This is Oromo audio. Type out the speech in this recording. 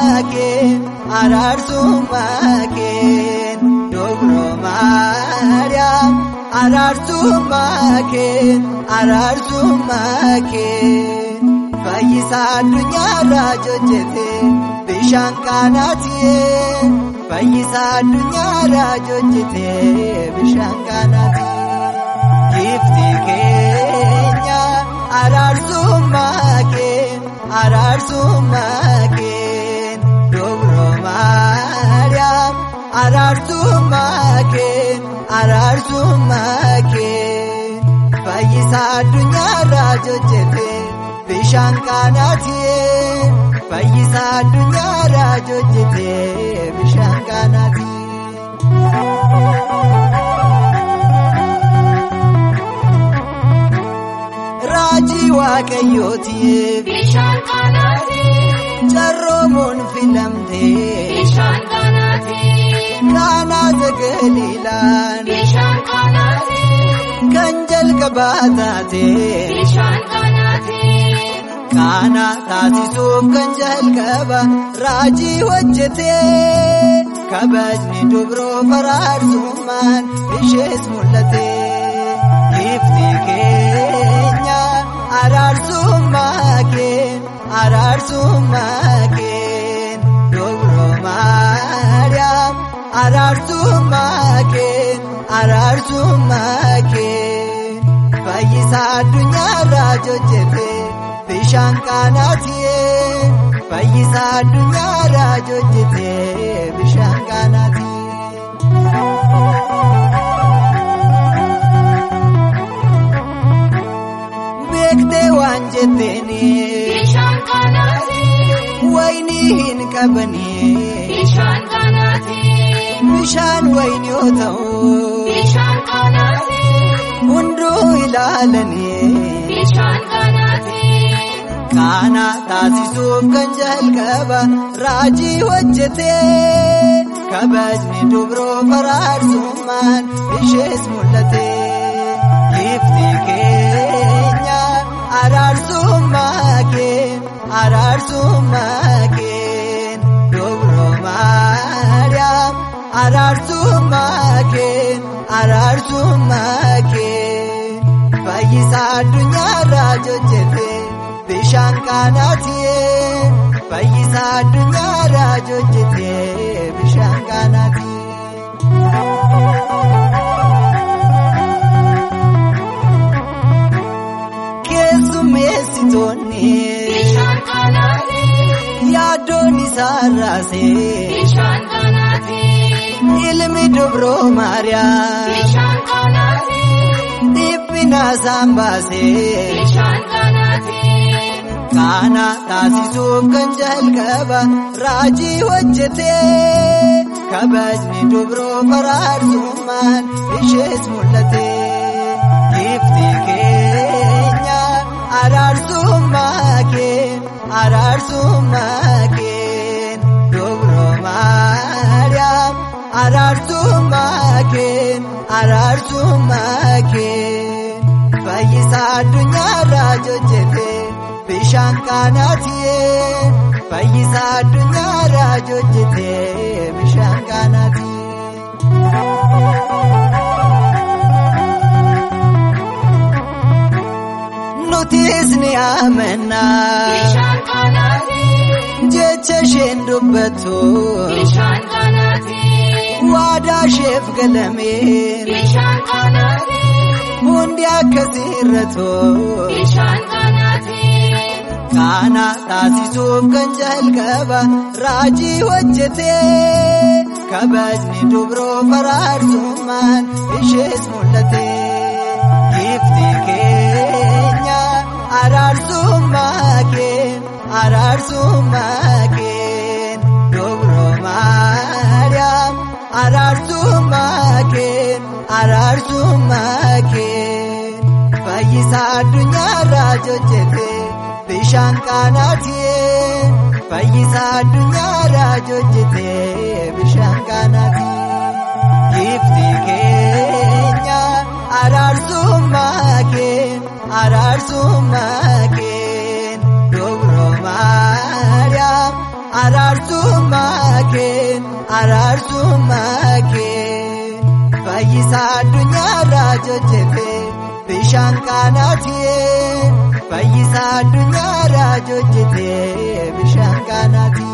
araarsummaa kee araarsummaa kee dobro maariyaam araarsummaa kee araarsummaa kee fayyisaa addunyaarraa jojjete bishaan qaanaatiyee fayyisaa addunyaarraa jojjete bishaan qaanaatiyee. Gifti keenya araarsummaa kee araarsummaa kee dobro maariyaam araarsummaa kee araarsummaa kee fayyisaa addunyaarraa jojjete bishaan qaanaatiyee fayyisaa addunyaarraa jojjete bishaan qaanaatiyee. Raajii waaqayyootiif Bishaan qaanaati. carroomuun filamtee Bishaan qaanaati. naanaasa galiilaan Bishaan qaanaati. kan jalqabaa taatee Bishaan qaanaati. kaana taasisuuf kan jalqaba raajii hojjetee kabajni dubroo faraarsummaan ishees mul'ate gifti keenya araarsummaa kee araarsummaa kee dubroo maariyaam araarsummaa kee araarsummaa kee fayyisaa addunyaarraa jojjete bishaan qaanaatiyee fayyisaa addunyaarraa jojjete bishaan qaanaatiyee. Beektee waan jetteeni Bishaan qaanaati. waynii hin qabanii Bishaan qaanaati. bishaan waynii yoo ta'u Bishaan qaanaati. hunduu ilaalanii. Bishaan qaanaati. Kaana taasisuuf kan jalqaba raajii hojjetee kabajni dubroo faraarsummaan ishees mul'ate. Gifti keenya araarsummaa kee araarsummaa kee dubroo maariyaam araarsummaa kee araarsummaa kee fayyisaa addunyaarraa jojjete. bishaan qaanaatiyee fayyisaa addunyaarraa jojjete bishaan qaanaatiyee. Keessummeessitoonni Bishaan qaanaati. yaaddoon isaa raasee Bishaan qaanaati. ilmi dubroo maariyaam Bishaan qaanaati. dhiphina isaan baasee. Bishaan qaanaati. Kaana taasisuuf kan jalqaba raajii hojjetee kabajni dubroo faraarsummaan ishees mul'ate. Gifti keenya araarsummaa kee araarsummaa kee dubroo maariyaam araarsummaa kee araarsummaa kee fayyisaa addunyaarraa jojjete. bishaan qaanaatiyee fayyisaa addunyaarraa jojjete bishaan qaanaatiyee. Nutis ni amannaa Bishaan qaanaati. jecha isheen dubbattu Bishaan qaanaati. waadaa isheef galameen Bishaan qaanaati. hundi akkasii irratoo. Bishaan qaanaati. Kaana taasisuuf kan jalqaba raajii hojjetee kabajni dubroo faraarsummaan ishees mul'ate. Gifti keenya araarsummaa kee araarsummaa kee dubroo maariyaam araarsummaa kee araarsummaa kee fayyisaa addunyaarraa jojjete. bishaan qaanaatiyee fayyisaa addunyaarraa jojjete bishaan qaanaatiyee gifti keenya araarsummaa kee araarsummaa kee dubroo maariyaam araarsummaa kee araarsummaa kee fayyisaa addunyaarraa jojjete bishaan qaanaati fayyisaa addunyaarraa jojjete bishaan qaanaati.